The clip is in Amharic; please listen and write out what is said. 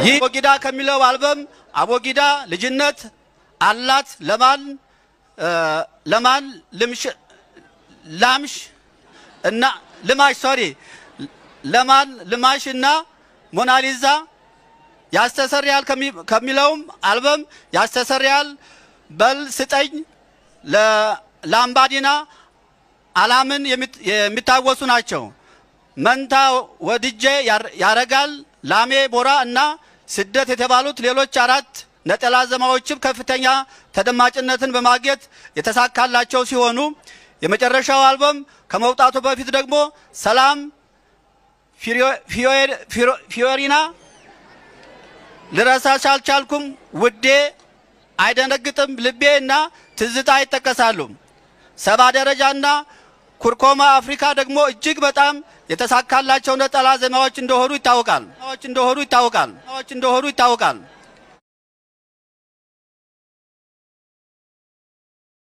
ይህ አቦጊዳ ከሚለው አልበም አቦጊዳ ልጅነት አላት ለማን ለማን ልምሽ ላምሽ እና ልማሽ ሶሪ ለማን ልማሽ እና ሞናሊዛ ያስተሰርያል ከሚለውም አልበም ያስተሰርያል በል ስጠኝ ለላምባዲና አላምን የሚታወሱ ናቸው። መንታ ወድጄ ያረጋል ላሜ ቦራ እና ስደት የተባሉት ሌሎች አራት ነጠላ ዜማዎችም ከፍተኛ ተደማጭነትን በማግኘት የተሳካላቸው ሲሆኑ የመጨረሻው አልበም ከመውጣቱ በፊት ደግሞ ሰላም ፊዮሪና ልረሳሽ አልቻልኩም ውዴ አይደነግጥም ልቤ እና ትዝታ ይጠቀሳሉ። ሰባ ደረጃና ኩርኮማ አፍሪካ ደግሞ እጅግ በጣም የተሳካላቸው ነጠላ ዜማዎች እንደሆኑ ይታወቃል እንደሆኑ ይታወቃል እንደሆኑ ይታወቃል።